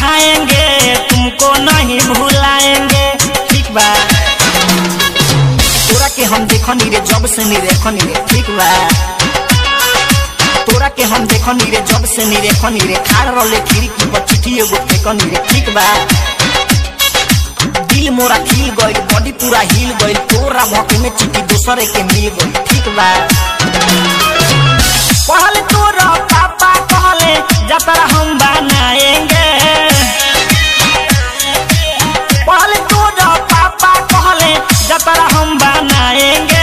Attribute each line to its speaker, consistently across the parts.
Speaker 1: खाएंगे तुमको नहीं भुलाएंगे ठीक बा तोरा के हम देखनी रे जब से नी रेखनी रे ठीक बा तोरा के हम देखनी रे जब से नी रेखनी रे खाड़ रले खिड़की पर चिट्ठी एगो फेंकनी रे ठीक बा दिल मोरा खिल गइल बॉडी पूरा हिल गइल तोरा भके में चिट्ठी दूसरे के मिल गइल ठीक बा पहले तोरा पापा कहले जतरा हम बनाएंगे पहले तोरा पापा कहले जतरा हम बनाएंगे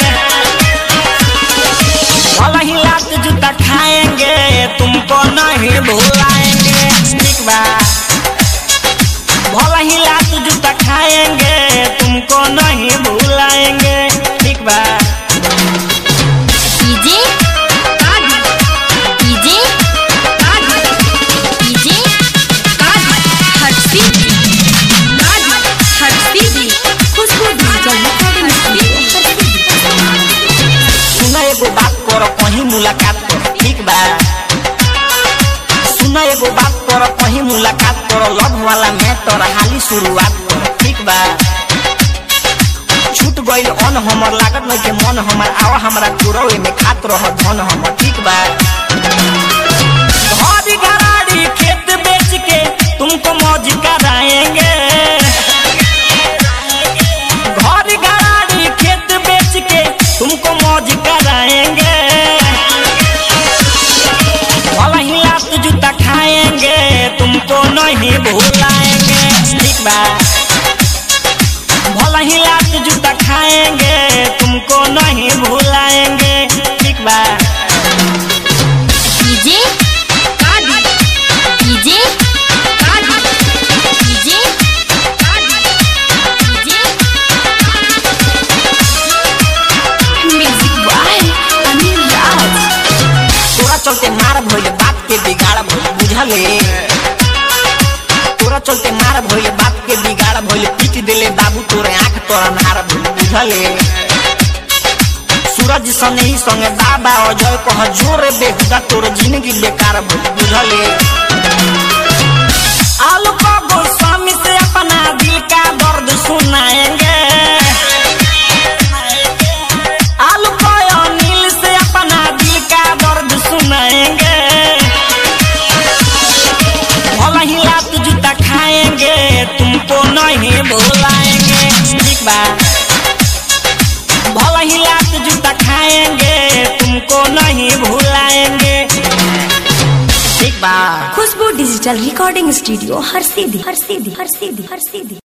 Speaker 1: भला ही लात जूता खाएंगे तुमको नहीं भुलाएंगे ठीक बा भला ही लात जूता खाएंगे तुमको नहीं भुलाएंगे ठीक बा
Speaker 2: DJ DJ DJ Harshi Harshi Khushbu digital recording studio
Speaker 1: सुना एगो बात कर कहीं मुलाकात कर ठीक बा सुना एगो बात कर कहीं मुलाकात कर लव वाला में तोरा हाली शुरुआत कर ठीक बा छूट गइल अन हमर लागत नहीं के मन हमर आवा हमरा कुरवे में खात रह धन हमर ठीक बा घर गराड़ी खेत बेच के तुमको मौज कराएंगे घर गराड़ी खेत बेच के तुमको मौज कराएंगे भला ही लात जूता खाएंगे तुमको नहीं भुलाएंगे ठीक बा भला ही लात जूता खाएंगे तुमको नहीं भुलाएंगे ठीक बा
Speaker 2: DJ DJ DJ music by Anil Raj
Speaker 1: तोरा चलते मार भइल बाप के बिगाड़ भइल बुझले तोरा चलते मार भइल बाप के बिगाड़ भइल पीट देले बाबू तोरे आंख तोरा नार भइल बुझले सूरज सने ही संगे बाबा अजय कह जोरे बेहुदा तोर जिंदगी बेकार भइल बुझले आलू का गोस्वामी से अपना दिल का दर्द सुनाएंगे आलू का अनिल से अपना दिल का दर्द सुनाएंगे भला ही लात जूता खाएंगे तुमको नहीं भुलाएंगे ठीक बा भला ही लात जूता खाएंगे तुमको नहीं भुलाएंगे ठीक बा
Speaker 2: खुशबू डिजिटल रिकॉर्डिंग स्टूडियो हर सीधी हर सीधी हर सीधी हर सीधी